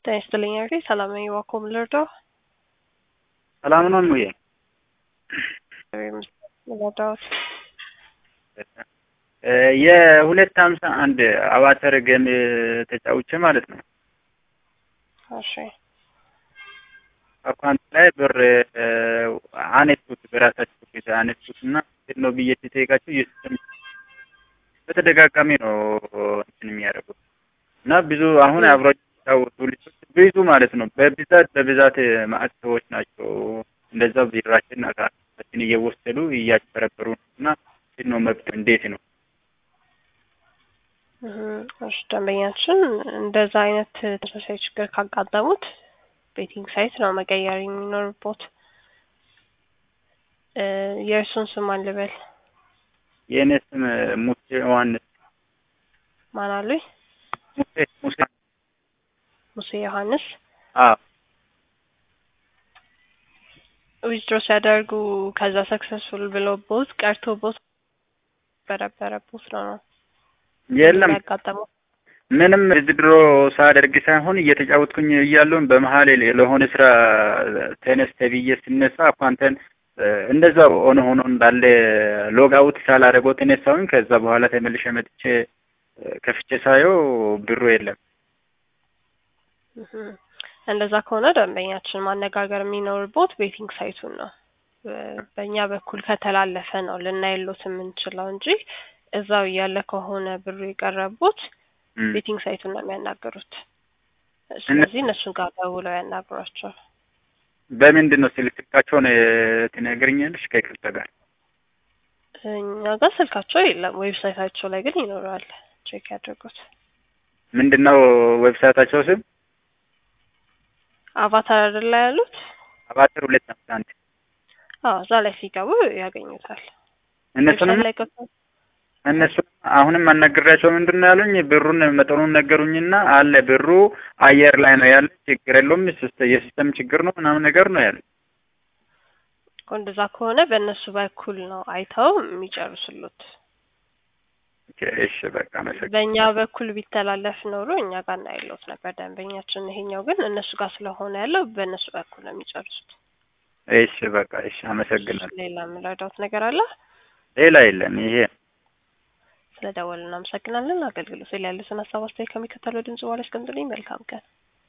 ጤና ይስጥልኝ አርቴ ሰላም ነኝ። ዋኮም ልርዳው ሰላም ነው ሙዬ? ረዳዎት የሁለት ሀምሳ አንድ አባተር ገም ተጫውቼ ማለት ነው። እሺ አካውንት ላይ ብር አነሱት በራሳቸው ፊት አነሱት እና እንዴት ነው ብዬ ሲጠይቃቸው የሲስተም በተደጋጋሚ ነው እንትን የሚያደርጉት እና ብዙ አሁን አብሮ የሚጫወቱ ልጆች ብዙ ማለት ነው በብዛት በብዛት ማዕት ሰዎች ናቸው እንደዛ ቢራችን አካችን እየወሰዱ እያጭበረበሩ ነው እና እንዴት ነው መብት እንዴት ነው? እሺ ደንበኛችን እንደዛ አይነት ተመሳሳይ ችግር ካጋጠሙት ቤቲንግ ሳይት ነው መቀየር የሚኖርቦት። የእርሱን ስም ማን ልበል? የእኔ ስም ሙሴ ዮሐንስ። ማን አሉኝ? ሙሴ ሙሴ ሙሴ ዮሐንስ። አዎ ዊዝድሮ ሲያደርጉ ከዛ ሰክሰስፉል ብሎቦት ቀርቶቦት በረበረቦት ነው ነው የለም ያጋጠመው። ምንም ድሮ ሳደርግ ሳይሆን እየተጫወትኩኝ እያለሁ በመሀል ለሆነ ስራ ተነስ ተብዬ ስነሳ አኳንተን እንደዛ ሆነ ሆኖ እንዳለ ሎግ አውት ሳላደርገው ተነሳሁኝ። ከዛ በኋላ ተመልሼ መጥቼ ከፍቼ ሳየው ብሩ የለም። እንደዛ ከሆነ ደንበኛችን ማነጋገር የሚኖርቦት ቤቲንግ ሳይቱን ነው። በእኛ በኩል ከተላለፈ ነው ልናይሎት የምንችለው እንጂ እዛው እያለ ከሆነ ብሩ የቀረቡት ቤቲንግ ሳይቱን ነው የሚያናገሩት። ስለዚህ እነሱን ጋር ደውለው ያናግሯቸው። በምንድን ነው ስልክ ስልካቸውን ትነግርኛለሽ? ከይቅርታ ጋር እኛ ጋር ስልካቸው የለም፣ ዌብሳይታቸው ላይ ግን ይኖረዋል። ቼክ ያድርጉት። ምንድን ነው ዌብሳይታቸው ስም? አቫታር አይደል ላይ ያሉት? አባተር ሁለት አምሳ አንድ አዎ፣ እዛ ላይ ሲገቡ ያገኙታል። እነሱንም ላይ ገብተው እነሱ አሁንም አናግሬያቸው ምንድን ነው ያሉኝ፣ ብሩን መጠኑን ነገሩኝና አለ ብሩ አየር ላይ ነው ያለ፣ ችግር የለውም የሲስተም ችግር ነው ምናምን ነገር ነው ያሉኝ። እንደዛ ከሆነ በእነሱ በኩል ነው አይተው የሚጨርሱሉት። እሺ በቃ መሰግ በእኛ በኩል ቢተላለፍ ኖሮ እኛ ጋር እናይሎት ነበር ደንበኛችን። ይሄኛው ግን እነሱ ጋር ስለሆነ ያለው በእነሱ በኩል ነው የሚጨርሱት። እሺ በቃ እሺ፣ አመሰግናለሁ። ሌላ የምንረዳውት ነገር አለ? ሌላ የለም ይሄ ስለደወልን እናመሰግናለን። አገልግሎት ላይ ያሉትን ሀሳብ አስተያየት ከሚከተለው ድምጽ በኋላ አስቀምጡልኝ። መልካም ቀን።